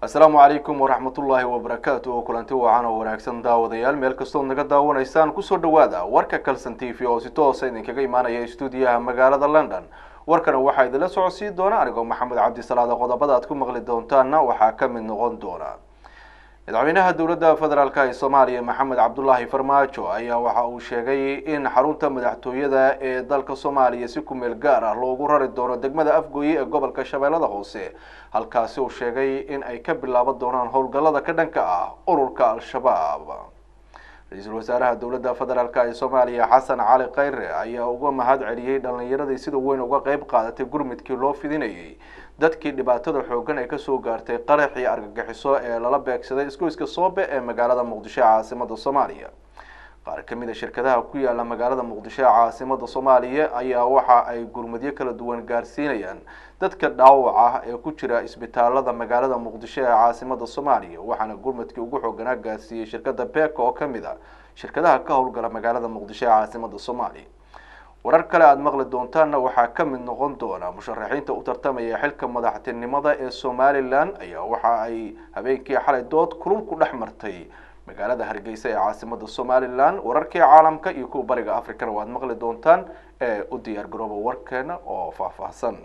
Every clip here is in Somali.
asalaamu calaykum waraxmatullaahi wabarakaatu oo kulanti wacan oo wanaagsan daawadayaal meel kastood naga daawanaysaan kusoo dhawaada warka kalson t v oo si toosa idinkaga imaanaya stuudiyaha magaalada london warkana waxaa idinla socodsiin doona anigoo maxamed cabdisalaada qodobada aad ku maqli doontaana waxaa ka mid noqon doona madaxweynaha dowladda federaalk ee soomaaliya maxamed cabdulaahi farmaajo ayaa waxa uu sheegay in xarunta madaxtooyada ee dalka soomaaliya si kumeel gaar ah loogu rari doono degmada afgooye ee gobolka shabeellada hoose halkaasi uu sheegay in ay ka bilaaban doonaan howlgallada ka dhanka ah ururka al-shabaab ra-iisul wasaaraha dowladda federaalk ee soomaaliya xasan cali khayre ayaa uga mahad celiyey dhalinyaradii sida weyn uga qeyb qaadatay gurmudkii loo fidinayay dadkii dhibaatada xoogan ay kasoo gaartay qaraxii argagixiso ee lala beegsaday isgoyska soobe ee magaalada muqdisho ee caasimada soomaaliya qaar kamid a shirkadaha ku yaala magaalada muqdisho ee caasimada soomaaliya ayaa waxa ay gurmudyo kala duwan gaarsiinayaan dadka dhaawac ah ee ku jira isbitaalada magaalada muqdisho ee caasimada soomaaliya waxaana gurmudkii ugu xooganaa gaarsiiyey shirkada beka oo kamid a shirkadaha ka howlgala magaalada muqdisho ee caasimada soomaaliya warar kale aada maqli doontaanna waxaa ka mid noqon doona musharaxiinta u tartamaya xilka madaxtinimada ee somalilan ayaa waxa ay habeenkii xalay dood kulul ku dhex martay magaalada hargeysa ee caasimada somalilan wararkii caalamka iyo kuwa bariga africana waad maqli doontaan ee u diyaar garooba warkeena oo faahfaahsan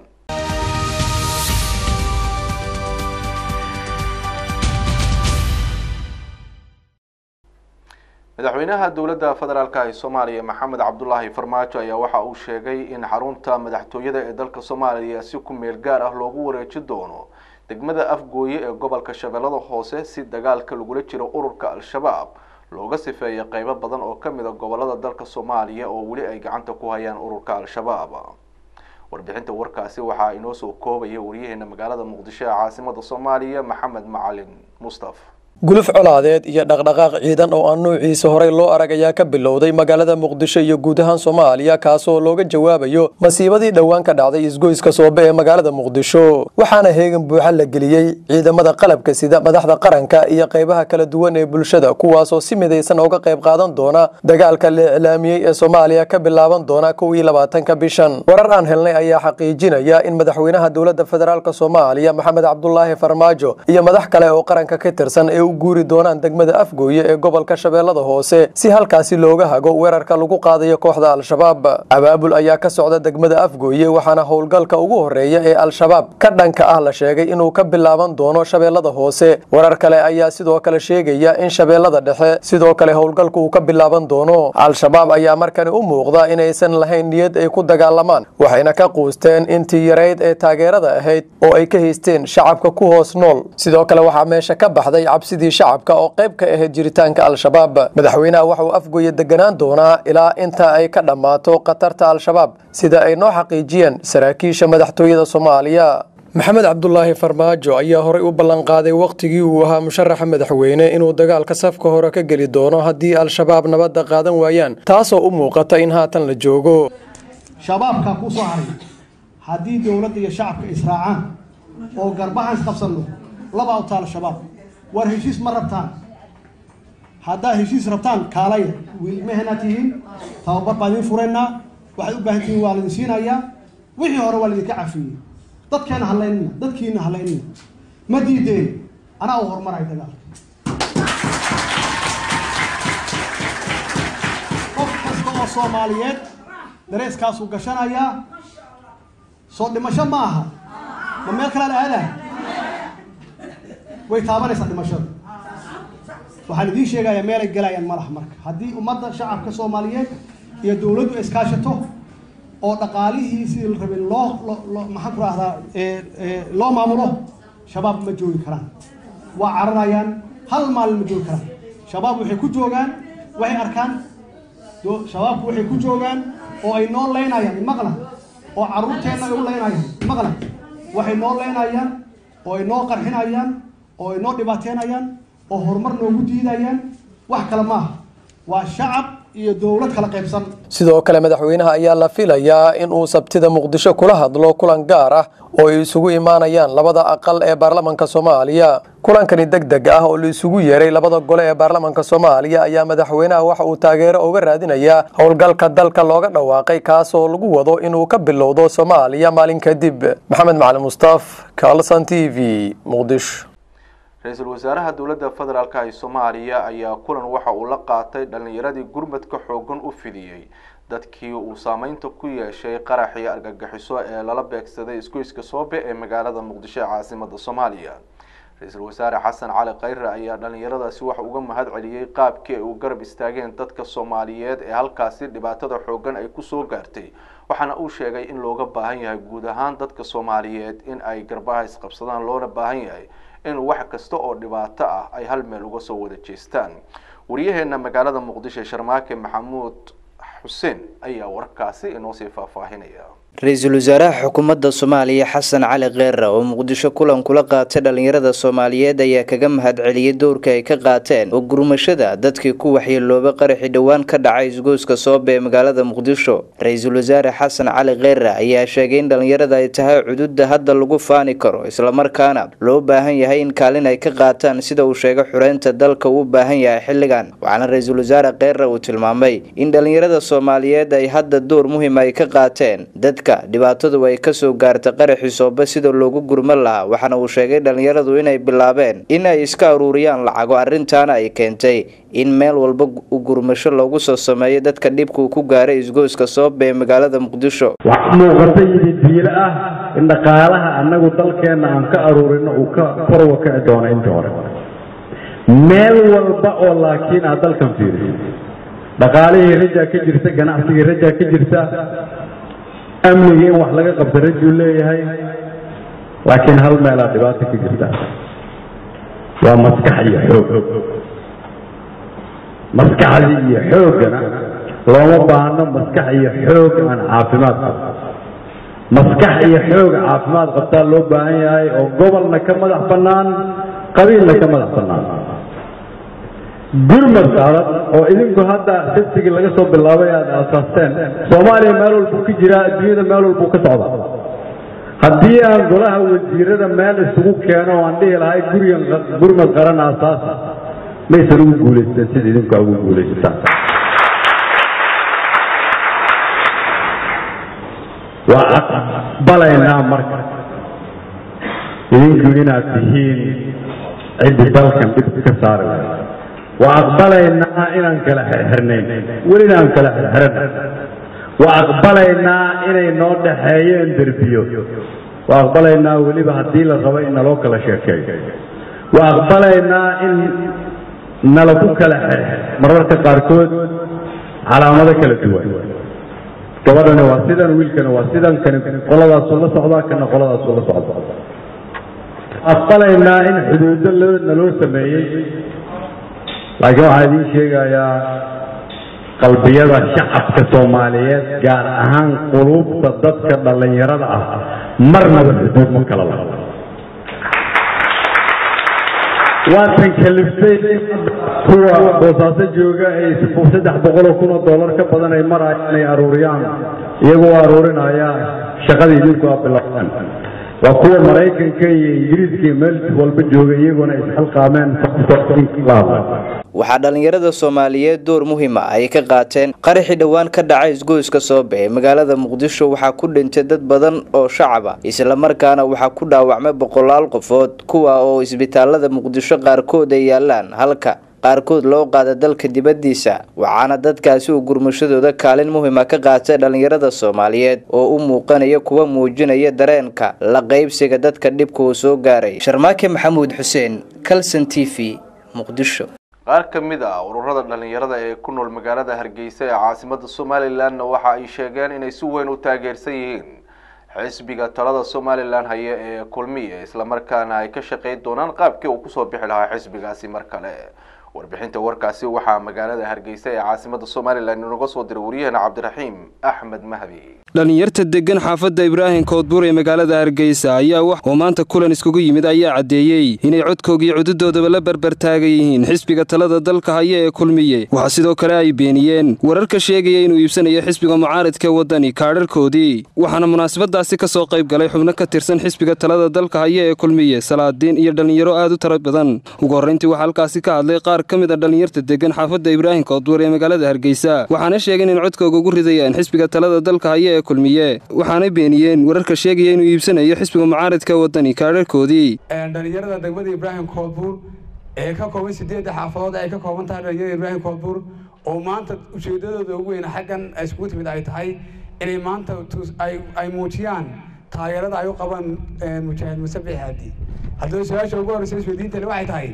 madaxweynaha dowladda federaalk ee soomaaliya maxamed cabdulaahi farmaajo ayaa waxa uu sheegay in xarunta madaxtooyada ee dalka soomaaliya si ku meel gaar ah loogu wareeji doono degmada afgooye ee gobolka shabeellada hoose si dagaalka lagula jiro ururka al-shabaab looga sifeeya qeybo badan oo kamid a gobolada dalka soomaaliya oo weli ay gacanta ku hayaan ururka al-shabaab warbixinta warkaasi waxaa inoo soo koobaya waryaheena magaalada muqdisho ee caasimada soomaaliya maxamed macalin mustaf guluf colaadeed iyo dhaqdhaqaaq ciidan oo aan nuuciisa horey loo arag ayaa ka bilowday magaalada muqdisho iyo guud ahaan soomaaliya kaasoo looga jawaabayo masiibadii dhowaan ka dhacday isgoyska soobe ee magaalada muqdisho waxaana heegan buuxa la geliyey ciidamada qalabka sida madaxda qaranka iyo qeybaha kala duwan ee bulshada kuwaasoo si midaysan uga qayb qaadan doona dagaalka la iclaamiyey ee soomaaliya ka bilaaban doona kow iyo labaatanka bishan warar aan helnay ayaa xaqiijinaya in madaxweynaha dowladda federaalk soomaaliya maxamed cabdulaahi farmaajo iyo madax kale oo qaranka ka tirsan ee guuri doonaan degmada afgooye ee gobolka shabeellada hoose si halkaasi looga hago weerarka lagu qaadayo kooxda al-shabaab abaabul ayaa ka socda degmada afgooye waxaana howlgalka ugu horeeya ee al-shabaab ka dhanka ah la sheegay inuu ka bilaaban doono shabeellada hoose warar kale ayaa sidoo kale sheegaya in shabeellada dhexe sidoo kale howlgalka uu ka bilaaban doono al-shabaab ayaa markani u muuqda inaysan lahayn niyad ay ku dagaalamaan waxayna ka quusteen intii yarayd ee taageerada ahayd oo ay ka haysteen shacabka ku hoos nool sidoo kale waxaa meesha ka baxday cabsidii shacabka oo qayb ka ahayd jiritaanka al-shabaab madaxweynaha waxa uu afgooye deganaan doonaa ilaa inta ay ka dhammaato khatarta al-shabaab sida ay noo xaqiijiyeen saraakiisha madaxtooyada soomaaliya maxamed cabdulaahi farmaajo ayaa horey u ballanqaaday wakhtigii uu ahaa musharaxa madaxweyne inuu dagaalka safka hore ka geli doono haddii al-shabaab nabadda qaadan waayaan taasoo u muuqata in haatan la joogo shabaabkaa kuu soo haray haddii dowladda iyo shacabka israacaan oo garbahan isqabsanno laba awta al-shabaab war heshiis ma rabtaan haddaad heshiis rabtaan kaalaya wiilmahena tihiin tababar baan idiin furaynaa waxaad u baahan tihiin waa laidin siinayaa wixii hore waa laidinka cafiyey dadkeena halaynina dadkiina halaynina ma diideen anaa u horumaray dagaalka qof kasta oo soomaaliyeed dareeskaasuu gashanayaa soo dhimasho ma aha ma meel kalaa la aadaa way taabanaysaa dhimashada waxaan idiin sheegayaa meelay galayaan ma laha marka haddii ummadda shacabka soomaaliyeed iyo dowladdu iskaashato oo dhaqaalihii sidii la rabay loo loo maxaan ku rahdaa loo maamulo shabaab ma joogi karaan waa cararayaan hal maalin ma joogi karaan shabaab waxay ku joogaan waxay arkaan shabaabku waxay ku joogaan oo ay noo leynayaan imaqla oo carruurteenna ay u leynayaan imaqla waxay noo leynayaan oo ay noo qarxinayaan oo ay noo dhibaateenayaan oo horumar noogu diidayaan wax kale maaha waa shacab iyo dowlad kala qaybsan sidoo kale madaxweynaha ayaa la filayaa in uu sabtida muqdisho kula hadlo kulan gaar ah oo ay isugu imaanayaan labada aqal ee baarlamanka soomaaliya kulankani deg deg ah oo la isugu yeeray labada gole ee baarlamanka soomaaliya ayaa madaxweynaha waxa uu taageero uga raadinayaa howlgalka dalka looga dhawaaqay kaasoo lagu wado inuu ka bilowdo soomaaliya maalin kadib maxamed macalin mustaaf calson t v muqdisho ra-iisul wasaaraha dowladda federaalk ee soomaaliya ayaa kulan waxa uu la qaatay dhalinyaradii gurmadka xoogan u fidiyey dadkii uu saameynta ku yeeshay qaraxii argagixiso ee lala beegsaday isgoyska soobe ee magaalada muqdisho ee caasimada soomaaliya ra-iisul wasaare xasan cali khayre ayaa dhalinyaradaasi waxa uga mahad celiyey qaabkii ay u garab istaageen dadka soomaaliyeed ee halkaasi dhibaatada xoogan ay kusoo gaartay waxaana uu sheegay in looga baahan yahay guud ahaan dadka soomaaliyeed in ay garbaha isqabsadaan loona baahan yahay in wax kasta oo dhibaato ah ay hal meel uga soo wada jeestaan wariyaheena magaalada muqdisho sharmaake maxamuud xuseen ayaa warkaasi inoo sii faahfaahinaya ra-iisul wasaaraha xukuumadda soomaaliya xasan cali kheyre oo muqdisho kulan kula qaatay dhalinyarada soomaaliyeed ayaa kaga mahad celiyey dowrka ay ka qaateen oo gurmashada dadkii ku waxyeelooba qaraxii dhowaan ka dhacay isgoyska soobe ee magaalada muqdisho ra-iisul wasaare xasan cali kheyre ayaa sheegay in dhalinyarada ay tahay cududa hadda lagu faani karo islamarkaana loo baahan yahay in kaalin ay ka qaataan sida uu sheegay xureynta dalka uu u baahan yahay xilligan waxaana ra-iisul wasaare kheyre uu tilmaamay in dhalinyarada soomaaliyeed ay hadda door muhiim ay ka qaateen dhibaatadu ay kasoo gaartay qaraxii soobe sida loogu gurman lahaa waxaana uu sheegay dhalinyaradu inay bilaabeen in ay iska aruuriyaan lacago arrintaana ay keentay in meel walba u gurmasho loogu soo sameeyo dadka dhibkuu ku gaaray isgoyska soobe ee magaalada muqdisho wax muuqata yidi diilo ah in dhaqaalaha annagu dalkeenna aan ka aruurino uu ka korwa kici doono inta hore meel walba oo laakiin aad dalkan fiiriso dhaqaalihii rajaa ka jirta ganacsigii rajaa ka jirta amnigii in wax laga qabta rajuu leeyahay laakiin hal meelaa dhibaato ka jirta waa maskax iyo xoog maskaxdii iyo xooggana looma baahno maskax iyo xoog aan caafimaad qabto maskax iyo xoog caafimaad qabtaa loo baahan yahay oo gobolna ka madax bannaan qabiilna ka madax bannaan gurmad adag oo idinku hadda sabtigii laga soo bilaabay aada aasaasteen soomaaliya meel walbuu ka jiraa adduunyada meel walbuu ka socda haddii aan golaha wasiirada meel isugu keeno oo aan dhihi lahay gurigan gurmad qaran aasaasa maysan ugu guulaysteen sida idinku ugu guulaysataan waa aqbalaynaa marka idinku inaad tihiin ciddi dalkan dhib ka saari lahay waa aqbalaynaa inaan kala xirxirnayn welina aan kala xirxiran waa aqbalaynaa inay noo dhaxeeyeen derbiyo waa aqbalaynaa weliba haddii la rabo in naloo kala sheekeeyo waa aqbalaynaa in nala ku kala xirxir mararka qaarkood calaamado kala duwan gabadhani waa sidan wiilkani waa sidan kani qoladaasuu la socdaa kana qoladaasuu la socda aqbalaynaa in xuduudo loo naloo sameeyey laakiin waxaan idiin sheegayaa qalbiyada shacabka soomaaliyeed gaar ahaan quluubta dadka dhallinyarada ah marnaba xuduud ma kala laha waatan kaliftay kuwa boosaaso jooga ay saddex boqoloo kun oo dollar ka badan ay marayaan inay aruuriyaan iyagoo aruurinaya shaqada idinku aa bilaabeen waa kuwa maraykanka iyo ingiriiska iyo meel walba jooga iyagoona isxilqaameen waxaa dhalinyarada soomaaliyeed door muhiima ay ka qaateen qaraxii dhowaan ka dhacay isgoyska soobe ee magaalada muqdisho waxaa ku dhintay dad badan oo shacaba islamarkaana waxaa ku dhaawacmay boqolaal qofood kuwa oo isbitaalada muqdisho qaarkood ay yaalaan halka qaarkood loo qaada dalka dibaddiisa waxaana dadkaasi uu gurmashadooda kaalin muhiima ka qaatay dhalinyarada soomaaliyeed oo u muuqanaya kuwa muujinaya dareenka la qaybsiga dadka dhibka uu soo gaaray sharmaake maxamuud xuseen calson t v muqdisho qaar ka mid ah ururada dhalinyarada ee ku nool magaalada hargeysa ee caasimada somalilanna waxa ay sheegeen inay si weyn u taageersan yihiin xisbiga talada somalilan haya ee kulmiye islamarkaana ay ka shaqeyn doonaan qaabkii uu kusoo bixi lahaa xisbigaasi mar kale warbixinta warkaasi waxaa magaalada hargeysa ee caasimada somalilan inoga soo diray waryaheena cabdiraxiim axmed mahdi dhalinyarta degan xaafadda ibraahim koodbuur ee magaalada hargeysa ayaa wax oo maanta kulan iskugu yimid ayaa caddeeyey inay codkoogii cududoodaba la barbartaagan yihiin xisbiga talada dalka haya ee kulmiye waxaa sidoo kale ay beeniyeen wararka sheegaya inuu iibsanayo xisbiga mucaaridka waddani kaadharkoodii waxaana munaasabadaasi ka soo qayb galay xubno ka tirsan xisbiga talada dalka haya ee kulmiye salaadiin iyo dhallinyaro aad u tara badan ugu horrayntii waxaa halkaasi ka hadlay qaar ka mid a dhallinyarta degan xaafadda ibraahim koodbuur ee magaalada hargeysa waxaana sheegeen in codkooga ugu ridayaan xisbiga talada dalka haya ee kulmiye waxaanay beeniyeen wararka sheegaya inuu iibsanayo xisbiga mucaaridka wadani kaadharhkoodii dhallinyarada degmada ibraahim koodbuur ee ka kooban sideedda xaafadood ay ka kooban tahay dhallinyarada ibraahim koodbuur oo maanta ujeedadooda ugu weyn xaggan iskugu timid ay tahay inay maanta ay muujiyaan taageerada ay u qabaan mujaahid musabix haadi haddaba su-aasha ugu horreysa isweydiintani waxay tahay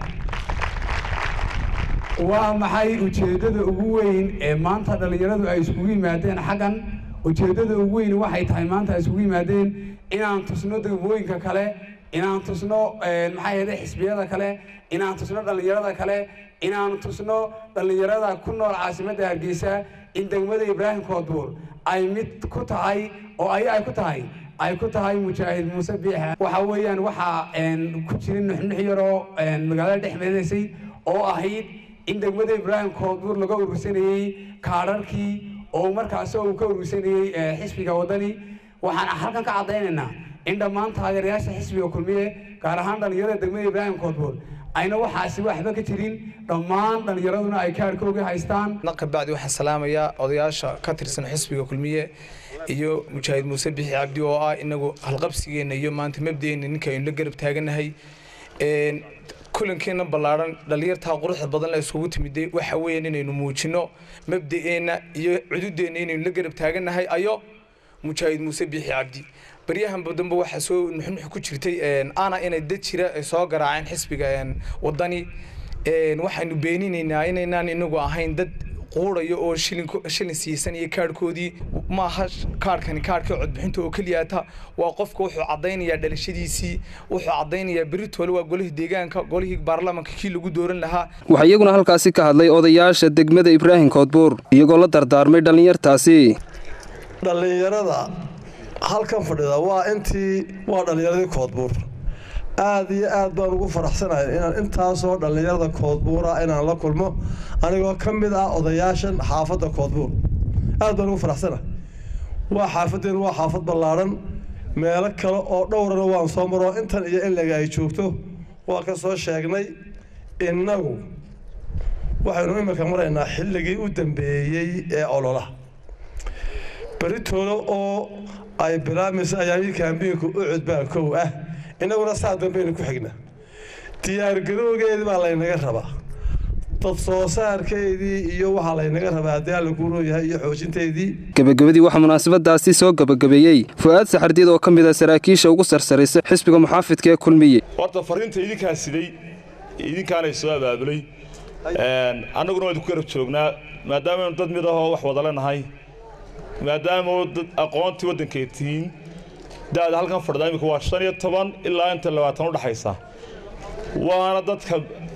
waa maxay ujeeddada ugu weyn ee maanta dhallinyaradu ay iskugu yimaadeen xaggan ujeeddada ugu weyn waxay tahay maanta ay iskugu yimaadeen inaan tusno degmooyinka kale inaan tusno maxaa yeelay xisbiyada kale inaan tusno dhallinyarada kale inaan tusno dhallinyarada ku nool caasimadda hargeysa in degmada ibraahim koodbuur ay mid ku tahay oo ay ay ku tahay ay ku tahay mujaahid muuse biixa waxa weeyaan waxaa ku jirin nuxnux yaroo magaalada dhex meenaysay oo ahayd in degmada ibraahim koodbuur laga urursanayey kaadharkii oo markaas uu ka urursanayey xisbiga waddani waxaan halkan ka caddaynaynaa in dhammaan taageerayaasha xisbiga kulmiye gaar ahaan dhallinyarada degmada ibraahim koodbuur ayna waxaasi waxba ka jirin dhammaan dhallinyaraduna ay kaarhkooga haystaan kabacdi waxaan salaamayaa odayaasha ka tirsan xisbiga kulmiye iyo mujaahid muuse bixi cabdi oo ah inagu halqabsigeenna iyo maanta mabdeenna ninka aynu la garab taaganahay kulankeena ballaaran dhallinyartaa quruxda badan la iskugu timiday waxa weeyaan inaynu muujino mabda'eenna iyo cududeenna inaynu la garab taaganahay ayo mujaahid muuse bixi cabdi baryahan dambe waxaa soo nuxnux ku jirtay ana inay dad jira soo garaaceen xisbiga wadani waxaynu beeninaynaa inaynaan inagu ahayn dad quurayo oo shilin siisanaya kaarhkoodii maaha kaarhkani kaarhkii codbixinta oo keliyaata waa qofka wuxuu caddaynayaa dhalashadiisii wuxuu caddaynayaa beritoole waa golihii deegaanka golihii baarlamaanka kii lagu dooran lahaa waxaa iyaguna halkaasi ka hadlay odayaasha degmada ibraahim koodbuur iyagoo la dardaarmay dhallinyartaasi dhallinyarada halkan fadhida waa intii waa dhallinyaradii koodbuur aad iyo aad baan ugu faraxsanahay inaan intaasoo dhallinyarada koodbuura inaan la kulmo anigoo ka mid ah odayaashan xaafadda koodbuur aad baan ugu faraxsanahay waa xaafaddeenu waa xaafad ballaadhan meelo kale oo dhowrana waan soo maroo intan iyo inlaga ay joogto waa ka soo sheegnay innagu waxaynu imika maraynaa xilligii u dambeeyey ee ololaha beritoole oo ay bilaamaysa ayaamii kaambiinku u cudbaa kow ah innaguna saa dambaynu ku xignaa diyaargarowgeedii baa laynaga rabaa dad soo saarkeedii iyo waxaa laynaga rabaa haddii alla kuuroo yahay iyo xoojinteedii gebagabadii waxaa munaasabadaasi soo gebagabeeyey fu-aad saxardiid oo ka mid a saraakiisha ugu sarsaraysa xisbiga muxaafidka ee kulmiye horta fariinta idinkaa siday idinkaanay soo abaabulay annaguna waa idinku garab joognaa maadaamaaynu dad mid ahoo wax wada lenahay maadaama dad aqoontii waddankeed tihiin da-da halkan fadhida imika waa shan iyo toban ilaa inta labaatan u dhexaysa waana dadka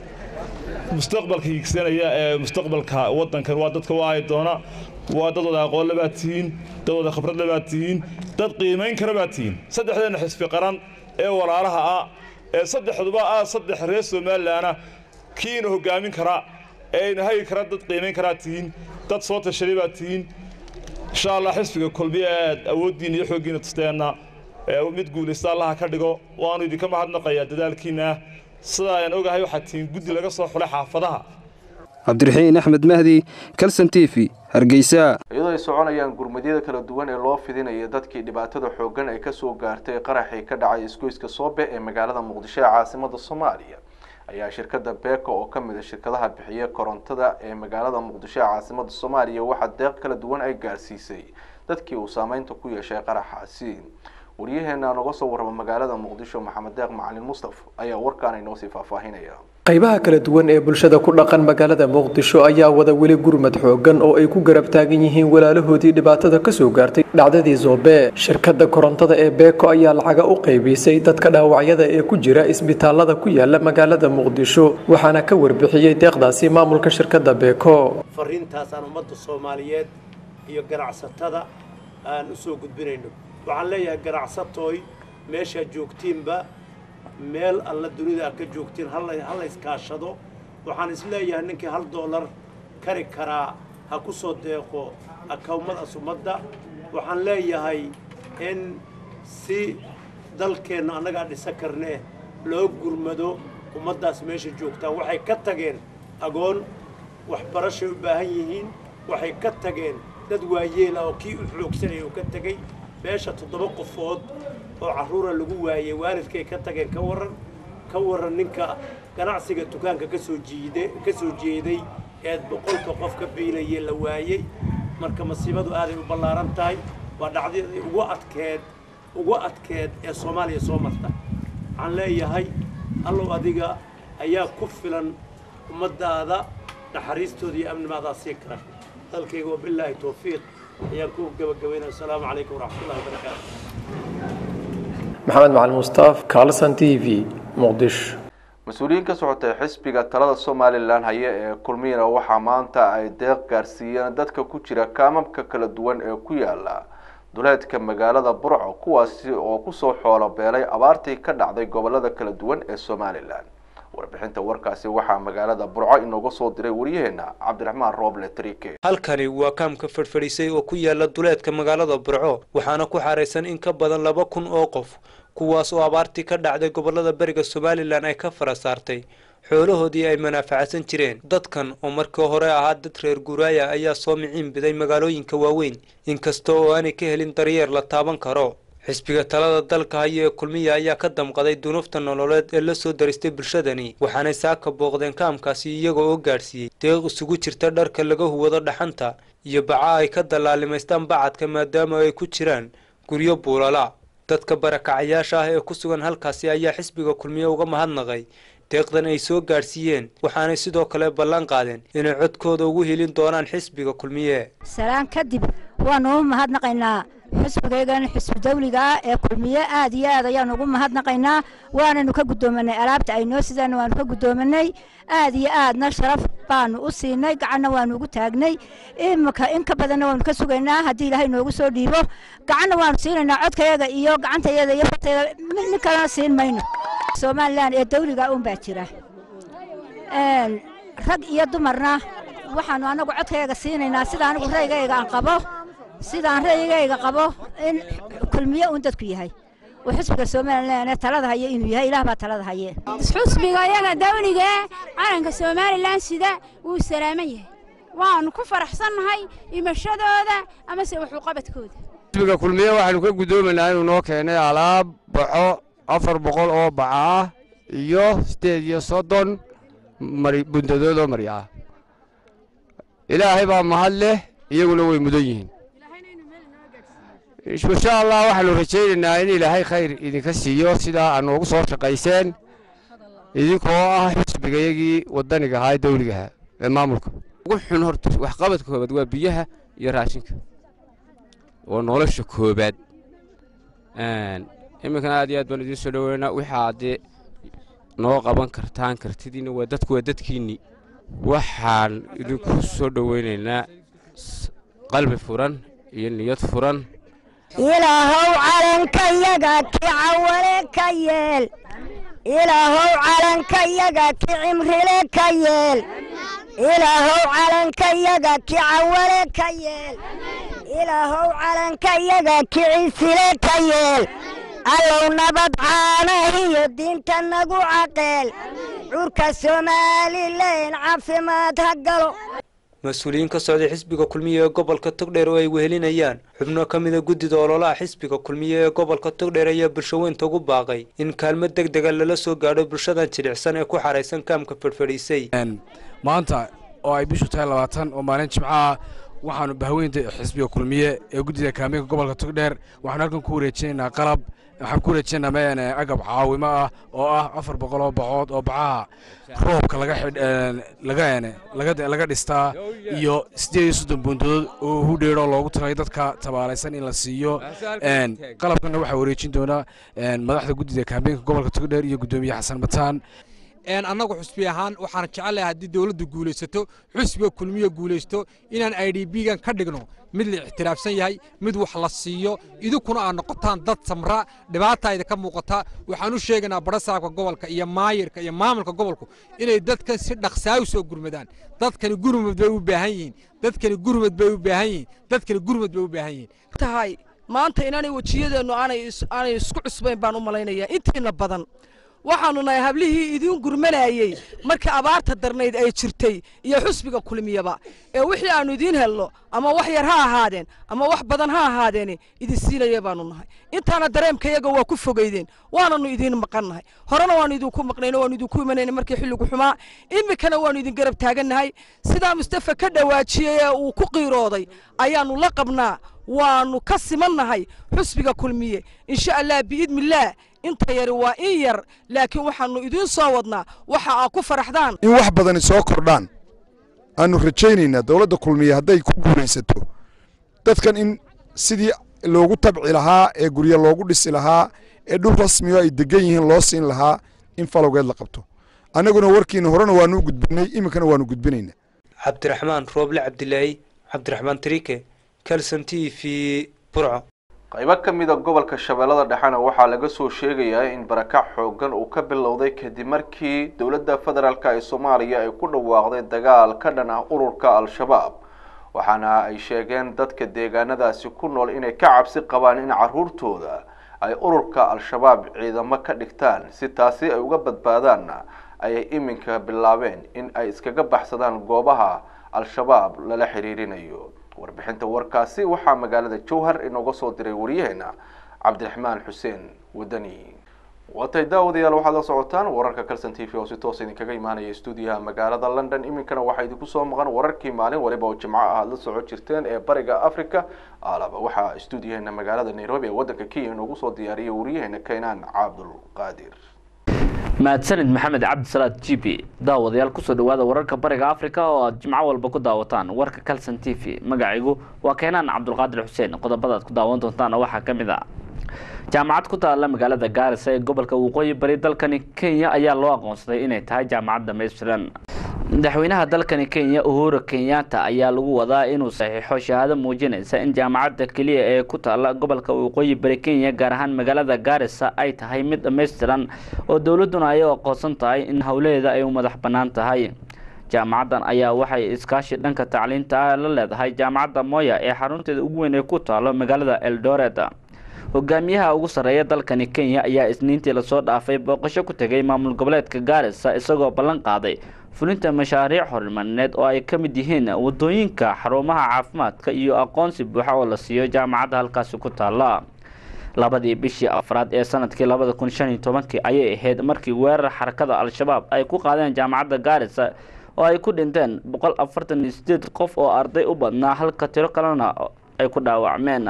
mustaqbalka hiigsanaya ee mustaqbalka waddankan waa dadka u ahay doona waa dad wada aqoon labaad tihiin dad wada khibrad labaad tihiin dad qiimayn kara baad tihiin saddexdeenna xisbi qaran ee walaalaha ah ee saddexduba ah saddex reer somalilanah kiina hoggaamin kara ee ina hagi kara dad qiimayn karaa tihiin dad soo tashaday baad tihiin insha allah xisbiga kulmiye aad awooddiina iyo xooggiina tusteenna mid guulaysta allaha ka dhigo waanu idinka mahadnaqayaa dadaalkiinna sidaa ayaan ogahay waxaad tihiin guddi laga soo xulay xaafadaha cabdiraxiin axmed mahdi kalson t v hargeysa iyadoo ay soconayaan gurmadyada kala duwan ee loo fidinaya dadkii dhibaatada xooggan ay kasoo gaartay qaraxii ka dhacay isgoyska soobe ee magaalada muqdisho ee caasimada soomaaliya ayaa shirkada beeko oo ka mid a shirkadaha bixiya korontada ee magaalada muqdisho ee caasimada soomaaliya waxaa deeq kala duwan ay gaarsiisay dadkii uu saameynta ku yeeshay qaraxaasi waryaheena nooga soo warrama magaalada muqdisho maxamed deeq macalin mustaf ayaa warkaan inoo sii faahfaahinaya qaybaha kala duwan ee bulshada ku dhaqan magaalada muqdisho ayaa wada weli gurmad xoogan oo ay ku garab taagan yihiin walaalahoodii dhibaatada kasoo gaartay dhacdadii zoobe shirkadda korontada ee beeko ayaa lacaga u qaybisay dadka dhaawacyada ee ku jira isbitaalada ku yaala magaalada muqdisho waxaana ka warbixiyey deeqdaasi maamulka shirkadda beeko fariintaasaan ummadda soomaaliyeed iyo ganacsatada aan u soo gudbinayno waxaan leeyahay ganacsatooy meeshaad joogtiinba meel alla dunida aad ka joogtiin halla iskaashado waxaan isleeyahay ninkii hal doolar kari karaa ha ku soo deeqo akawmadaas ummadda waxaan leeyahay in si dalkeenna annagaa dhisa karnee loo gurmado ummaddaas meesha joogtaa waxay ka tageen agoon waxbarashay u baahan yihiin waxay ka tageen dad waayeel ah oo kii u xoogsanaya uu ka tegey meesha toddoba qofood oo carruura lagu waayey waalidkay ka tageen ka warran ka warran ninka ganacsiga dukaanka ka soo jiide ka soo jeeday eed boqolka qof ka biilayay la waayey marka masiibadu aaday u ballaaran tahay waa dhacdadii ugu adkeed ugu adkeed ee soomaaliya soo marta waxaan leeyahay allow adiga ayaa ku filan ummaddaada naxariistooda iyo amnimaadaa sii kara hadalkayga wabilaahi towfiiq ayaan ku gabagabaynaya asalaamu calaykum waraxmatullahi wabarakaatu maxamed macalin mustaaf carlson t v muqdisho mas-uuliyiin ka socotay xisbiga talada somalilan haya ee kulmiyana waxaa maanta ay deeq gaarsiiyeen dadka ku jira kaamamka kala duwan ee ku yaala duleedka magaalada burco kuwaasi oo kusoo xoolo beelay abaartii ka dhacday gobolada kala duwan ee somalilan warbixinta warkaasi waxaa magaalada burco inooga soo diray waryaheena cabdiraxmaan rooble trike halkani waa kaamka fadhfadhisay oo ku yaala duleedka magaalada burco waxaana ku xaraysan in ka badan laba kun oo qof kuwaas oo abaartii ka dhacday gobolada beriga somalilan ay ka fara saartay xoolahoodii ay manaafacadsan jireen dadkan oo markii hore ahaa dad reer guuraaya ayaa soo miciin biday magaalooyinka waaweyn inkasta oo aanay ka helin daryeer la taaban karo xisbiga talada dalka haya ee kulmiya ayaa ka damqaday dunuufta nololeed ee la soo daristay bulshadani waxaanay saaka booqdeen kaamkaasi iyaga oo gaadhsiiyey deeq isugu jirta dharka laga huwado dhaxanta iyo baca ay ka dallaalimaystaan bacadka maadaama ay ku jiraan guryo buulala dadka barakacayaasha ah ee ku sugan halkaasi ayaa xisbiga kulmiye uga mahadnaqay deeqdan ay soo gaadhsiiyeen waxaanay sidoo kale ballan qaadeen inay codkooda ugu helin doonaan xisbiga kulmiye salaan kadib waanu u mahadnaqaynaa xisbigaygan xisbi dawliga ah ee kulmiye aad iyo aad ayaanu ugu mahadnaqaynaa waananu ka guddoomanay alaabta ay noo sidaan waanu ka guddoomanay aad iyo aadna sharaf baanu u siinay gacanna waanu ugu taagnay imika in ka badanna waanu ka sugaynaa haddii ilaahay noogu soo dhiibo gacanna waanu siinaynaa codkayaga iyo gacantayada iyo fartayada mid kalena siin mayno somalilan ee dawliga un baa jira rag iyo dumarna waxaanu anagu codkayaga siinaynaa sida anigu raygayga aan qabo sidaan ra'yigayga qabo in kulmiye uun dadku yahay oo xisbiga somalilan ee talada haya inuu yahay ilaah baa talada haye xusbiga iyaga dawliga calanka somalilan sida wuu salaaman yahay waanu ku faraxsannahay imashadooda amase waxuqabadkooda xisbiga kulmiye waxaanu ka guddoomaynaa inuu noo keenay alaab baxo afar boqol oo baca ah iyo siddeed iyo soddon bundadood oo marya ah ilaahay baa mahad leh iyaguna way mudan yihiin insha allah waxaanu rajaynaynaa in ilaahay khayr idinka siiyo sidaa aad noogu soo shaqayseen idinkoo ah xisbigayagii waddaniga ahaa ee dawligahaa ee maamulka ugu xun horta waxqabadka koobaad waa biyaha iyo raashinka oo nolosha koobaad iminkana aad iyo aad baan idiin soo dhoweynaa wixaa haddee noo qaban kartaan kartidiina waa dadku waa dadkiinnii waxaan idinku soo dhoweynaynaa qalbi furan iyo niyad furan ilaahow calankayaga ki cawale ka yeel ilaahow calankayaga ki cimrile ka yeel ilaahow calankayaga ki cawale ka yeel ilaahow calankayaga ki cisile ka yeel allow nabad caanahiyo diinta nagu caqeel curka somalilan caafimaad ha galo mas-uuliyiin ka socday xisbiga kulmiye ee gobolka togdheer oo ay wehelinayaan xubno ka mida guddida ololaha xisbiga kulmiye ee gobolka togdheer ayaa bulshaweynta ugu baaqay in kaalmo deg dega lala soo gaadho bulshadan jilicsan ee ku xaraysan kaamka fadhfadhiisay maanta oo ay bishu tahay labaatan oo maalin jimcaha waxaanu bahweynta xisbiga kulmiye ee guddida kaameenka gobolka togdheer waxaanu halkan ku wareejinaynaa qalab waxaan ku wareejinaynaa meen agab caawimo ah oo ah afar boqol oo bacood oo bacaha roobka laga laga laga dhistaa iyo siddeed iyo soddon bundadood oo hudheeroo loogu talagay dadka tabaalaysan in la siiyo qalabkana waxaa wareejin doonaa madaxda guddida kaameenka gobolka togdheer iyo guddoomiye xasan mataan annagu xusbi ahaan waxaan jecelahay haddii dowladdu guulaysato xusbiga kulmiya guulaysto inaan i d b gan ka dhigno mid la ixtiraafsan yahay mid wax la siiyo idinkuna aad noqotaan dad samra dhibaata idinka muuqata waxaan u sheegaynaa barasaabka gobolka iyo maayirka iyo maamulka gobolku inay dadkan si dhaqsaa u soo gurmadaan dadkani gurmad bay u baahan yihiin dadkani gurmad bay u baahan yihiin dadkani gurmad bay u baahan yihiin tahay maanta inaanay wejiyadeennu aanay aanay isku cusbayn baan u malaynayaa intiina badan waxaanu nahay hablihii idiin gurmanayey markii abaarta darnayd ay jirtay iyo xusbiga kulmiyaba ee wixii aanu idiin helno ama wax yar ha ahaadeen ama wax badan ha ahaadeene idin siinaya baanu nahay intaana dareemkayaga waa ku fogeydeen waananu idiin maqannahay horena waanu idinku maqnayno waanu idinku imanayna markii xilligu xumaa iminkana waanu idin garab taagannahay sidaa mustafa ka dhawaajiyey ee uu ku qiirooday ayaanu la qabnaa waanu ka simannahay xusbiga kulmiye insha allah biidnillaah inta yari waa in yar laakiin waxaanu idiin soo wadnaa waxa aa ku faraxdaan in wax badani soo kordhaan aanu rajaynaynaa dowladda kulmiye hadday ku guulaysato dadkan in sidii loogu tabci lahaa ee guryo loogu dhisi lahaa ee dhul rasmiyo ay degan yihiin loo siin lahaa in falowgeed la qabto annaguna warkiina horena waanu u gudbinay iminkana waanu gudbinaynaa cabdiraxmaan rooble cabdilaahi cabdiraxmaan tariike kalson t v burco qaybo ka mid a gobolka shabeellada dhexena waxaa laga soo sheegayaa in barakac xoogan uu ka bilowday kadib markii dowladda federaalk ee soomaaliya ay ku dhawaaqday dagaal ka dhan ah ururka al-shabaab waxaana ay sheegeen dadka deegaanadaasi ku nool inay ka cabsi qabaan in caruurtooda ay ururka al-shabaab ciidamo ka dhigtaan si taasi ay uga badbaadaanna ayay iminka bilaabeen in ay iskaga baxsadaan goobaha al-shabaab lala xiriirinayo warbixinta warkaasi waxaa magaalada jowhar inooga soo diray wariyaheena cabdiraxmaan xuseen wadani watay daawadayaal waxaad la socotaan wararka calson t v oo si toos idinkaga imaanaya stuudiyaha magaalada london iminkana waxaa idinku soo maqan wararkii maalin waliba oo jimco ah aad la socon jirteen ee bariga africa alaba waxaa stuudiyaheena magaalada nairobi ee wadanka kenya inoogu soo diyaariyay wariyaheena kaynaan cabdulqaadir mahadsanid maxamed cabdisalaad g b daawadayaal kusoo dhawaada wararka bariga africa oo aad jimco walba ku daawataan warka calson t v magacaygu waa keenaan cabdulqaadir xuseen qodobadaad ku daawan doontaana waxaa ka mid a jaamacad ku taala magaalada gaarisa ee gobolka waqooyi bari dalkani kenya ayaa loo aqoonsaday inay tahay jaamacad dhamaystiran madaxweynaha dalkani kenya uhuru kenyatta ayaa lagu wadaa inuu saxiixo shahaado muujinaysa in jaamacadda keliya ee ku taala gobolka waqooyi bari kenya gaar ahaan magaalada gaarisa ay tahay mid dhammaystiran oo dowladuna ay u aqoonsan tahay in howlaheeda ay u madax bannaan tahay jaamacaddan ayaa waxay iskaashi dhanka tacliinta la leedahay jaamacadda moya ee xarunteeda ugu weyn ee ku taalo magaalada eldoret hogaamiyaha ugu sarreeya dalkani kenya ayaa isniintii lasoo dhaafay booqasho ku tegay maamul goboleedka gaarisa isagoo ballan qaaday fulinta mashaariic horumarineed oo ay ka mid yihiin wadooyinka xarumaha caafimaadka iyo aqoonsi buuxa oo la siiyo jaamacadda halkaasi ku taala labadii bishii afraad ee sanadkii labada kun shan iyo tobankii ayay ahayd markii weerar xarakada al-shabaab ay ku qaadeen jaamacadda gaarisa oo ay ku dhinteen boqol afartan iyo sideed qof oo arday u badnaa halka tiro kalena ay ku dhaawacmeen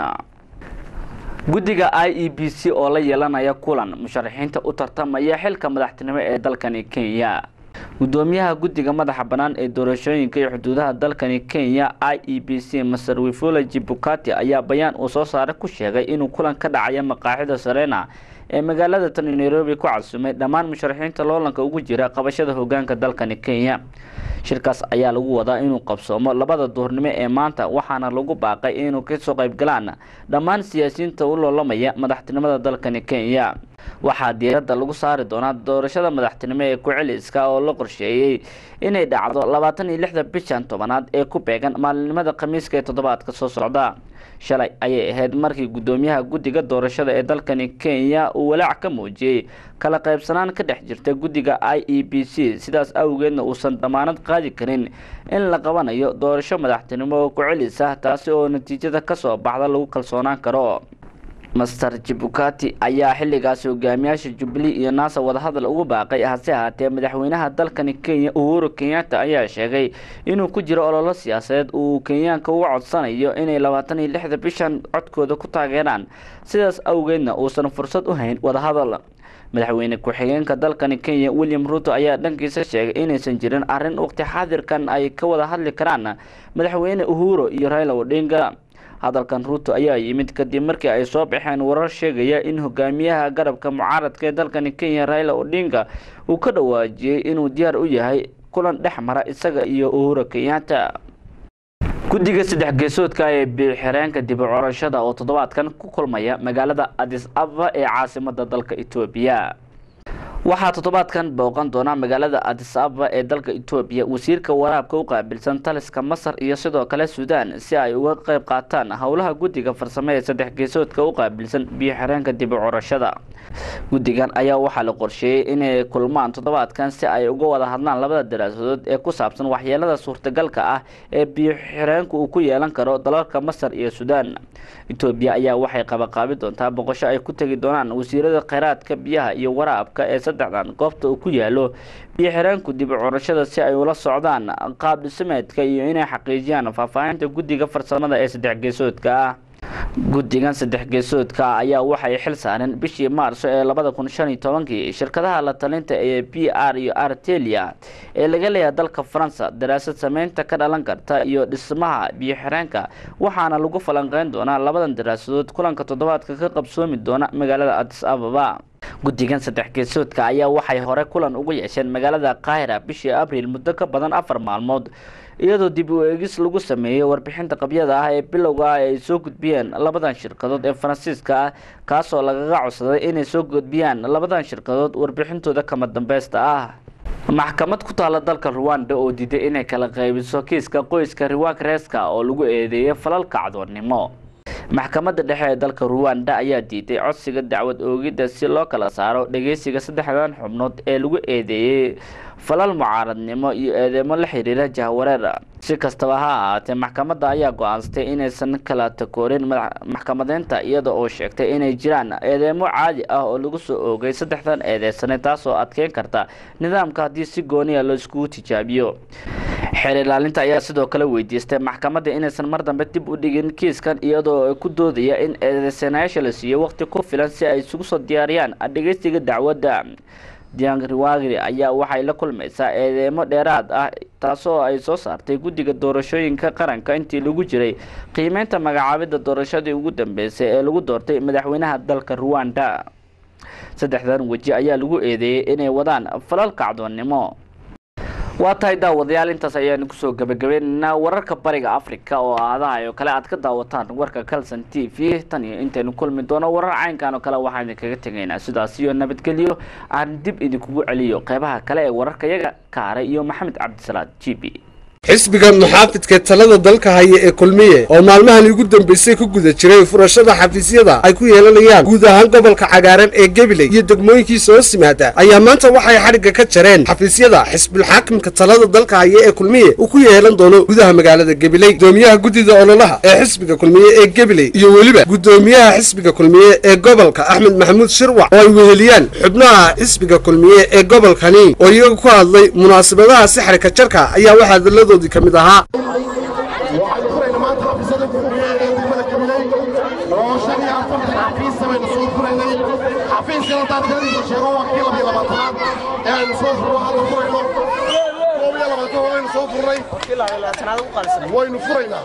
guddiga i e b c oo la yeelanaya kulan musharaxiinta u tartamaya xilka madaxtinimo ee dalkani kenya gudoomiyaha guddiga madaxa bannaan ee doorashooyinka iyo xuduudaha dalkani kenya i e b c master wifula jibukati ayaa bayaan uu soo saaray ku sheegay inuu kulan ka dhacaya maqaaxida sarena ee magaalada tani nairobi ku casumay dhammaan musharaxiinta loolanka ugu jira qabashada hogaanka dalkani kenya shirkaas ayaa lagu wadaa inuu qabsoomo labada duhurnimo ee maanta waxaana lagu baaqay inuu kasoo qayb galaan dhammaan siyaasiyiinta u loolamaya madaxtinimada dalkani kenya waxaa diiradda lagu saari doonaa doorashada madaxtinimo ee ku-celiska oo la qorsheeyey inay dhacdo labaatan iyo lixda bishan tobanaad ee ku beegan maalinimada khamiiska ee toddobaadka soo socda shalay ayay ahayd markii guddoomiyaha guddiga doorashada ee dalkani kenya uu walaac ka muujiyey kala qaybsanaan ka dhex jirta guddiga i e b c sidaas awgeedna uusan damaanad qaadi karin in la qabanayo doorasho madaxtinimo oo ku-celis ah taasi oo natiijada kasoo baxda lagu kalsoonaan karo master jibukati ayaa xilligaasi hogaamiyaasha jubilee iyo naasa wadahadal ugu baaqay hase ahaatee madaxweynaha dalkani kenya uhuru kenyatta ayaa sheegay inuu ku jiro ololo siyaasadeed uu kenyaanka uga codsanayo inay labaatan iyo lixda bishan codkooda ku taageeraan sidaas awgeedna uusan fursad u hayn wadahadal madaxweyne ku-xigeenka dalkani kenya william ruto ayaa dhankiisa sheegay inaysan jirin arrin waqti xaadirkan ay ka wada hadli karaan madaxweyne uhuro iyo raila odinga hadalkan ruuto ayaa yimid kadib markii ay soo baxeen warar sheegaya in hogaamiyaha garabka mucaaradka ee dalkani kenya raila odinga uu ka dhawaajiyey inuu diyaar u yahay kulan dhex mara isaga iyo uhura kenyatta guddiga saddex geesoodka ee biixireenka dib u corashada oo toddobaadkan ku kulmaya magaalada adis ababa ee caasimada dalka etoobiya waxaa toddobaadkan booqan doona magaalada adis ababa ee dalka etoobiya wasiirka waraabka u qaabilsan taliska masar iyo sidoo kale suudaan si ay uga qeyb qaataan howlaha guddiga farsamo ee saddex geesoodka u qaabilsan biyo xireenka dib u corashada guddigan ayaa waxaa la qorsheeyey inay kulmaan toddobaadkan si ay uga wada hadlaan labada daraasadood ee ku saabsan waxyeelada suurtagalka ah ee biyo xireenku uu ku yeelan karo dalalka masar iyo suudaan etoobiya ayaa waxay qabaqaabi doontaa boqosho ay ku tegi doonaan wasiirada kheyraadka biyaha iyo waraabka ee saddexdan goobta uu ku yaalo biyo xireenku dib u curashada si ay ula socdaan qaab dhismeedka iyo inay xaqiijiyaan faahfaahinta guddiga farsamada ee saddex geesoodka ah guddigan saddex geesoodka ayaa waxay xil saareen bishii maarso ee labada kun shan iyo tobankii shirkadaha la talinta ee b r iyo artelia ee laga leeyahay dalka faransa daraasad sameynta ka dhalan karta iyo dhismaha biyo xireenka waxaana lagu falanqeyn doonaa labadan daraasadood kulanka toddobaadka ka qabsoomi doona magaalada adis ababa guddigan saddex geesoodka ayaa waxay hore kulan ugu yeesheen magaalada qaahira bishii abriil muddo ka badan afar maalmood iyadoo dib u eegis lagu sameeyey warbixinta qabyada ah ee bilowga ah ay soo gudbiyeen labadan shirkadood ee faransiiska ah kaasoo lagaga codsaday inay soo gudbiyaan labadan shirkadood warbixintooda kama dambeysta ah maxkamad ku taala dalka ruwanda oo diiday inay kala qaybiso kiiska qoyska riwakreska oo lagu eedeeyay falal kacdoonnimo maxkamadda dhexe ee dalka ruwanda ayaa diiday codsiga dacwad oogidda si loo kala saaro dhageysiga saddexdan xubnood ee lagu eedeeyey falal mucaaradnimo iyo eedeemo la xiriira jahwareer si kastaba ha ahaatee maxkamadda ayaa go-aansatay inaysan kala takoorin maxkamadeynta iyada oo sheegtay inay jiraan eedeemo caadi ah oo lagu soo oogay saddexdan eedeysane taasoo adkeyn karta nidaamka haddii si gooniya loo iskugu tijaabiyo xeer ilaalinta ayaa sidoo kale weydiistay maxkamadda inaysan mar dambe dib u dhigin kiiskan iyadoo ku doodaya in eedeysanayaasha la siiyo waqti ku filan si ay isugu soo diyaariyaan dhegeystiga dacwadda diang riwagri ayaa waxay la kulmaysaa eedeemo dheeraad ah taasoo ay soo saartay guddiga doorashooyinka qaranka intii lagu jiray qiimeynta magacaabidda doorashadii ugu dambeysay ee lagu doortay madaxweynaha dalka ruwanda saddexdan weji ayaa lagu eedeeyey inay wadaan falal kacdoonnimo waa tahay daawadayaal intaas ayaanu kusoo gabagabaynaynaa wararka bariga africa oo aadaha oo kale aad ka daawataan warka calson t v tan iyo intaynu kulmi doono warar caynkan oo kale waxaan idinkaga tegaynaa sidaas iyo nabadgelyo aan dib idinkugu celiyo qeybaha kale ee wararka yaga kaaray iyo maxamed cabdisalaad g b xisbiga muxaafidka talada dalka haya ee kulmiye oo maalmahan ugu dambeysay ku guda jiray furashada xafiisyada ay ku yeelanayaan guud ahaan gobolka cagaaran ee gabiley iyo degmooyinkiisa hoos yimaada ayaa maanta waxay xadhigga ka jareen xafiisyada xisbulxaakimka talada dalka haya ee kulmiye uu ku yeelan doono gudaha magaalada gabiley gudoomiyaha guddida ololaha ee xisbiga kulmiye ee gabiley iyo weliba gudoomiyaha xisbiga kulmiye ee gobolka axmed maxamuud shirwac oo ay weheliyaan xubnaha xisbiga kulmiye ee gobolkani oo iyaga ku hadlay munaasabadaha sixirka jarka ayaa waxaa hadaladu kamid ahaa waynu furaynaa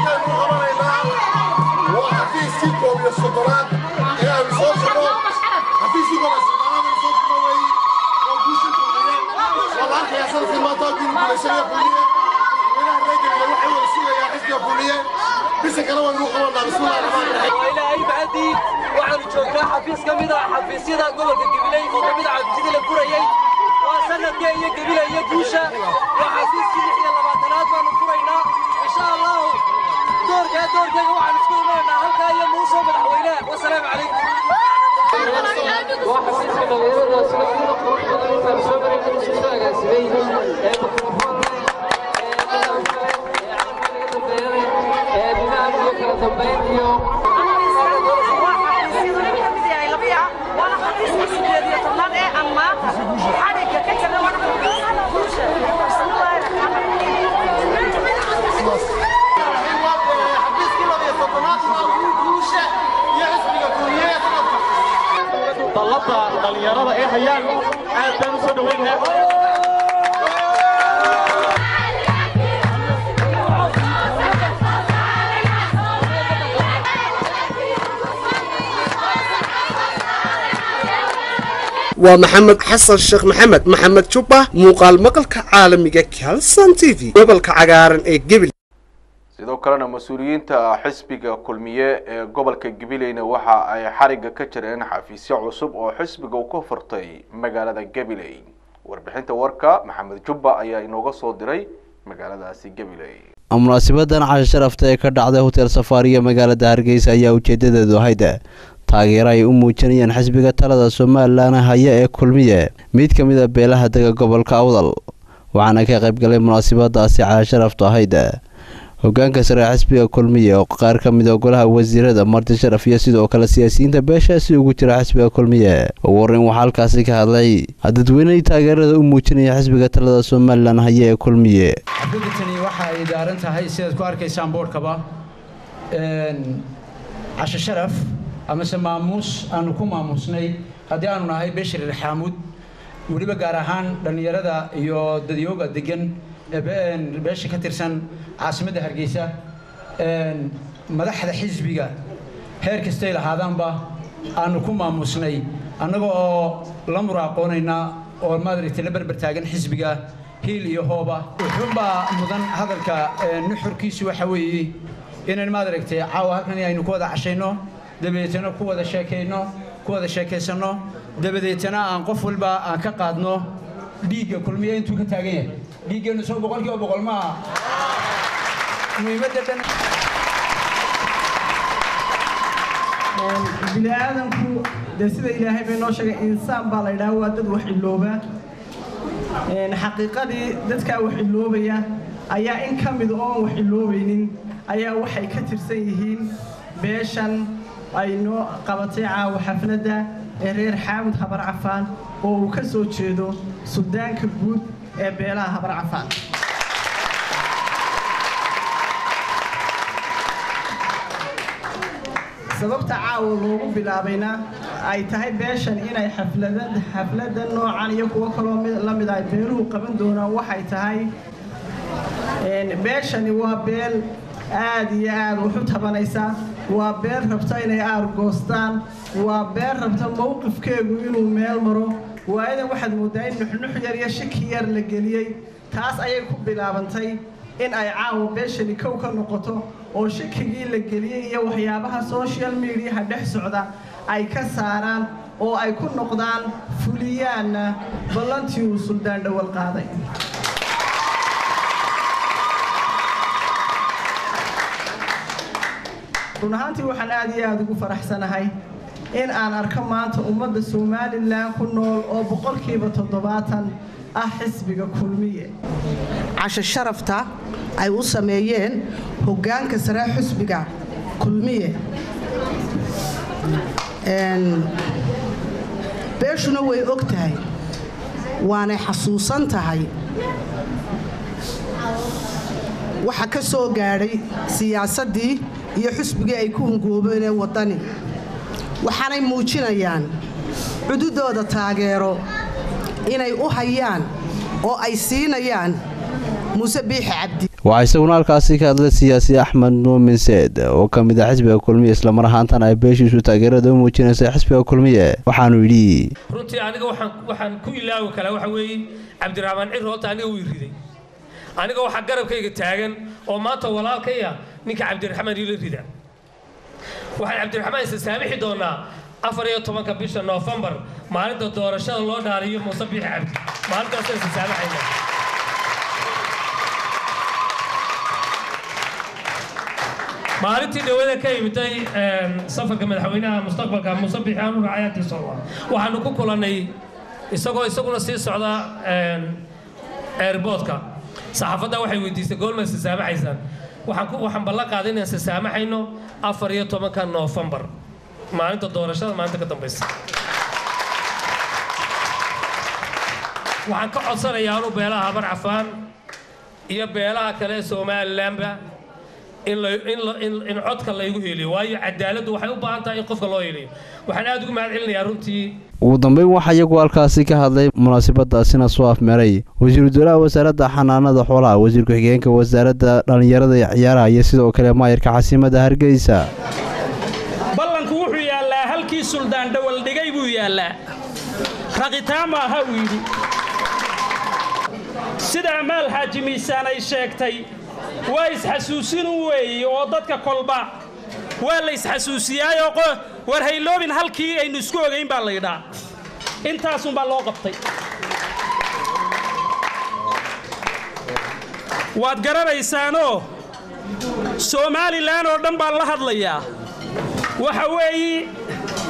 waa xafiiskii koob iyo soddonaad ee aynu soo furno xafiiskii koob iyo soddonaad aynu soo furno wey waa guusha kulmiye waa la arkayaa sanadkii maanta haddii guulaysanaya kulmiye ilaahay mahadii waxaanu joognaa xafiis ka mid ah xafiisyada gobolka gabiley oo ka mid ah xafiisyadii la furayey waa sanadkee iyo gabile iyo guusha waa xafiiskii lix iyo labaatanaad baanu furaynaa insha allahu doorkaa doorkeega waxaan isku imanaynaa halkaa iyo muusoo madaxweyne wasalaamu calaykum waa xafiiska dhalinyarada sida kuwa quruxda intaan soo marayna isu soo agaasimay ee mikrofon dallada dhalinyarada ee hayaan aad baan u soo dhaweynaa waa maxamed xasan sheekh maxamed maxamed jubba muuqaal maqalka caalamiga calson t v gobolka cagaaran ee gebil sidoo kalena mas-uuliyiinta xisbiga kulmiye ee gobolka gabileyna waxa ay xarigga ka jireen xafiisyo cusub oo xisbiga uu ka furtay magaalada gabiley warbixinta warka maxamed jubba ayaa inooga soo diray magaaladaasi gabiley munaasibadan casho sharafta ee ka dhacday hotel safaariya magaalada hargeysa ayaa ujeedadeedu ahayd taageero ay u muujinayaan xisbiga talada somalilan haya ee kulmiye mid ka mid a beelaha dega gobolka awdal waxaana ka qaybgalay munaasabadaasi cala sharaftu ahayd hogaanka sare xisbiga kulmiye oo qaar ka mid a golaha wasiirada marti sharaf iyo sidoo kale siyaasiyiinta beeshaasi ugu jira xisbiga kulmiye ugu horreyn waxaa halkaasi ka hadlay dadweynihii taageerada u muujinaya xisbiga talada somalilan haya ee kulmiye xafladdatani waxa ay daaran tahay sidaad ku arkaysaan boodhkaba casho sharaf amase maamuus aanu ku maamuusnay haddii aanu nahay beshir xaamuud weliba gaar ahaan dhallinyarada iyo dadyooga degan beesha ka tirsan caasimadda hargeysa madaxda xisbiga heer kastay lahaadaanba aanu ku maamuusnay annaga oo la muraaqoonayna oo maaragtay la berber taagan xisbiga hiil iyo hooba wuxuunbaa mudan hadalka nuxurkiisu waxa weeye inaan maaragtay caawa halkan aynu ku wada cashayno dabadeetana ku wada sheekayno ku wada sheekaysanno dabadeetana aan qof walba aan ka qaadno dhiigga kulmiya intuu ka taagan yahay dhiiggeenu soo boqolkiiba boqol maaha muhiimadda dhan bini aadamku dee sida ilaahay bay noo sheegay insaan baa la yidhaha waa dad wax ilooba xaqiiqadii dadkaa wax iloobaya ayaa in ka mid oon wax iloobaynin ayaa waxay ka tirsan yihiin beeshan ay noo qabatay caawa xafladda ee reer xaamud habar cafaan oo uu ka soo jeedo sudaanka guud ee beelaha habar cafaan sababta caawa loogu bilaabayna ay tahay beeshan inay xafladda noocan iyo kuwo kaloo la mid ay beeluhu qaban doonaan waxay tahay beeshani waa beel aad iyo aad wax u tabanaysa waa beel rabta inay aargoostaan waa beel rabta mowqifkeegu inuu meel maro waayadan waxaad mooddaa in nuxnux yar iyo shiki yar la geliyey taas ayay ku bilaabantay in ay caawa beeshani kow ka noqoto oo shikigii la geliyey iyo waxyaabaha social mediaha dhex socda ay ka saaraan oo ay ku noqdaan fuliyaanna ballantii uu suldaan dhowal qaaday run ahaantii waxaan aad iyo aad ugu faraxsanahay in aan arko maanta ummadda somalilan ku nool oo boqolkiiba toddobaatan ah xisbiga kulmiye casho sharafta ay u sameeyeen hoggaanka sare xisbiga kulmiye beeshuna way og tahay waanay xasuusan tahay waxa ka soo gaadhay siyaasaddii iyo xusbigii ay ku hungoobeenee waddani waxaanay muujinayaan cududooda taageero inay u hayaan oo ay siinayaan muuse biixi cabdi waxaa isaguna halkaasi ka hadlay siyaasi axmed muumin seed oo ka mid ah xisbiga kulmiye islamar ahaantana ay beeshiisu taageerada u muujinaysa xisbiga kulmiye waxaanu yidhi runtii aniga waxaan ku ilaawi karaa waxa weeye cabdiraxmaan cir horta aniga wii riday aniga waxaa garabkayga taagan oo maanta walaalkaya ninka cabdiraxmaan iila rida waxaan cabdiraxmaan isa saamixi doonaa afar iyo tobanka bisha noofembar maalinta doorashada loo dhaariyo muuse biixi cabdi maalintaasaan isa saamaxayna maalintii dhawada ka imitay safarka madaxweynaha mustaqbalka muuse biixi aanu raacayaantiisa waxaanu ku kulannay isagoo isaguna sii socda airboodka saxaafadda waxay weydiisay goorma isa saamaxaysaan waxaan ballan qaaday inaan isa saamaxayno afar iyo tobanka noofembar maalinta doorashada maalinta ka dambaysa waxaan ka codsanayaa anu beelaha habar cafaan iyo beelaha kale ee somalilanba in codka laygu heliyo waayo cadaaladdu waxay u baahan tahay in qofka loo heliyo waxaan aad ugu mahad celinayaa runtii ugu dambeyn waxaa iyagu halkaasi ka hadlay munaasabadaasina soo afmeeray wasiiru dowlaha wasaaradda xanaanada xoolaha wasiir ku-xigeenka wasaaradda dhallinyarada iyo ciyaaraha iyo sidoo kale maayirka caasimada hargeysa ballanku wuxuu yaallaa halkii suldaan dhowal dhigay buu yaallaa raqitaan maaha uu yidhi sida amaal xaaji miisaan ay sheegtay waa isxasuusinu weeye oo dadka kolba waa la isxasuusiyaayoo war hayloobin halkii aynu isku ogayn baa la yidhaa intaasunbaa loo qabtay waad garanaysaanoo somalilan oo dhan baan la hadlayaa waxa weeye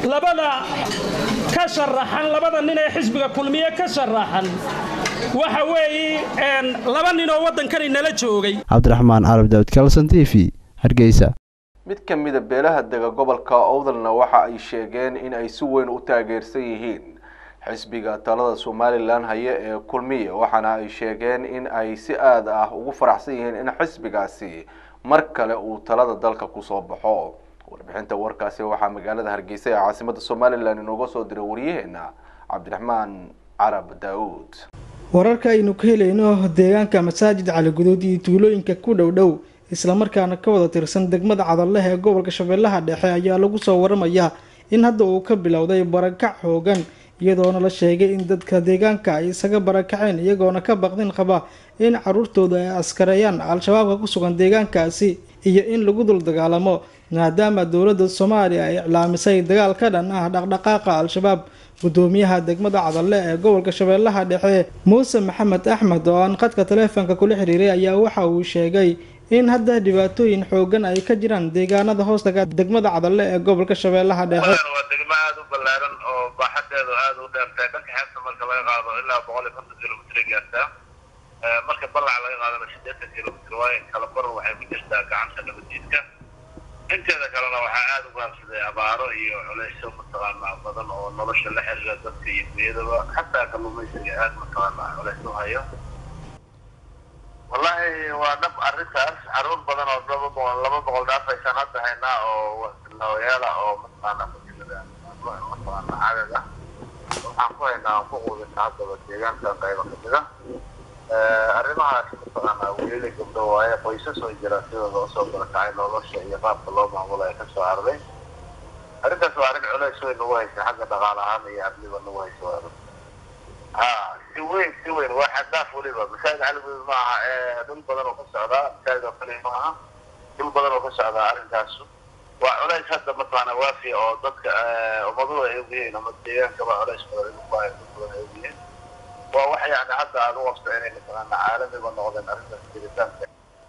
labada ka sharaxan labada nin ee xisbiga kulmiye ka sharaxan waxa weeye laba nin oo waddankani nala joogay cabdiraxmaan carab daawud kalson t v hargeysa mid ka mida beelaha dega gobolka owdalna waxa ay sheegeen in ay si weyn u taageersan yihiin xisbiga talada somalilan haye ee kulmiye waxaana ay sheegeen in ay si aad ah ugu faraxsan yihiin in xisbigaasi mar kale uu talada dalka kusoo baxo warbixinta warkaasi waxaa magaalada hargeysa ee caasimada somalilan inooga soo diray waryaheena cabdiraxmaan carab daauud wararka aynu ka helayno deegaanka masaajid caliguduud iyo tuulooyinka ku dhow dhow islamarkaana ka wada tirsan degmada cadalleh ee gobolka shabeellaha dhexe ayaa lagu soo waramayaa in hadda uu ka bilowday barakac xoogan iyadoona la sheegay in dadka deegaanka ay isaga barakaceen iyagoona ka baqdin qaba in caruurtooda ay askareeyaan al-shabaabka ku sugan deegaankaasi iyo in lagu dul dagaalamo maadaama dowladda soomaaliya ay iclaamisay dagaal ka dhan ah dhaqdhaqaaqa al-shabaab gudoomiyaha degmada cadalle ee gobolka shabeellaha dhexe muuse maxamed axmed oo aan qadka taleefonka kula xiriiray ayaa waxa uu sheegay in hadda dhibaatooyin xoogan ay ka jiraan deegaanada hoostaga degmada cadalle ee gobolka shabeellaha dhexe waa degmo aada u ballaaran oo baaxadeedu aada u dheertahay dhanka xeebta marka laga qaado ilaa boqol iyo konton kilomitr gaartaa marka ballaca laga qaadana siddeetan kilomitr waayo kala bar waxay ku jirtaa gacanta nabadiidka inteeda kalena waxaa aada u gaabsaday abaaro iyo culeysyo mataqaanaa badan oo nolosha la xiriira dadka iyo dunyadaba xataa kalluumaysiga aada mataqaanaa culeys u hayo wallahi waa dhab arrintaas caruur badan oo laba boqol laba boqol dhaafaysaan hadda haynaa oo nawayaala oo mataqaanaa fasilada mataqaanaa cadad ah waxaan ku haynaa aan ku quudinaa haddaba deegaanka qayba kamida arrimahaas mataqaanaa wiilali gabdho waaye qoysas oo jira sidooda usoo barakacay nolosha iyo qaabka loo maamulo ee kasoo cararay arrintaas waa arrin culeys weyn nagu haysa xagga dhaqaale ahaan iyo amniba nagu haysa waa ha si weyn si weyn waa xadaaf weliba masaajid caligood ma aha ee dhul badan oo ka socdaa masaajid oo kaliya ma aha dhul badan oo ka socdaa arrintaasu waa culays hadda mataqaana waafiya oo dadka ummaduhu ay ogyihiin ama deegaankaba culays badan igu baahay dad badan ay ogyihiin waa wax yani hadda aada u qabto inay mataqaana caalamiba noqdeen arrintaas jiritaanka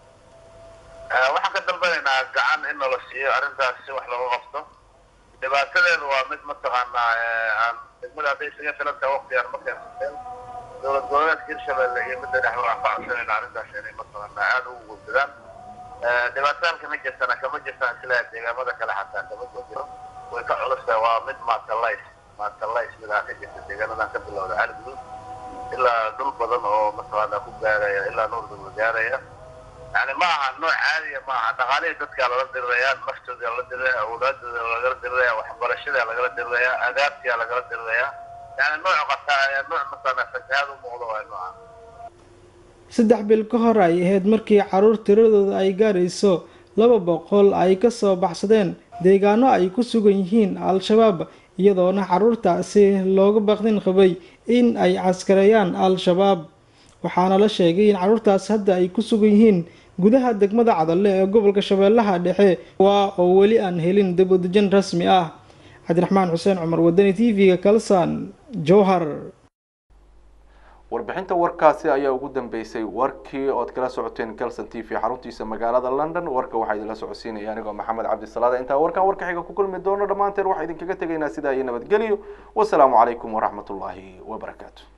waxaan ka dalbanaynaa gacan in nala siiyo arrintaas si wax looga qabto dhibaatadeedu waa mid mataqaanaa aan degmada hadday isaga filan tahay waqtigaan ma keensateen dowlad goboleedka hirshabelle iyo midda dhexe waxaan ka codsanayna arrintaas inay mataqaanaa aada ugu gudbadaan dhibaataan kama jirtana kama jirtaan sila deegaamada kale xataa kama jiro way ka culus tahay waa mid maatalays maatalays midaa ka jirta deegaanadan ka bilowda caligudud ilaa dhul badan oo mataqaanaa ku gaaraya ilaa nuur dugla gaaraya yani ma aha nooc caadiya ma aha dhaqaalihii dadkaa lala diriraya naftooda lala diriraya awlaadooda lagala diriraya waxbarashada lagala diriraya adaabtiyaa lagala diriraya yani nooc qataa nooc mataqaanaa fasahaad u muuqda waa nooca saddex bil ka hor ay ahayd markii caruur tiradooda ay gaarayso laba boqol ay ka soo baxsadeen deegaano ay ku sugan yihiin al-shabaab iyadoona caruurtaasi looga baqdin qabay in ay caskareeyaan al-shabaab waxaana la sheegay in caruurtaas hadda ay ku sugan yihiin gudaha degmada cadalle ee gobolka shabeellaha dhexe waa oo weli aan helin dabwadejin rasmi ah cabdiraxmaan xuseen cumar wadani t v-ga kalsan jowhar warbixinta warkaasi ayaa ugu dambeysay warkii ood kala socoteen calson t v xaruntiisa magaalada london warka waxaa idinla socodsiinaya anigoo maxamed cabdisalaada intaa warkan warka xiga ku kulmi doono dhammaanteen waxaa idinkaga tegaynaa sidaa iyo nabadgelyo wasalaamu calaykum waraxmatullaahi wabarakaatu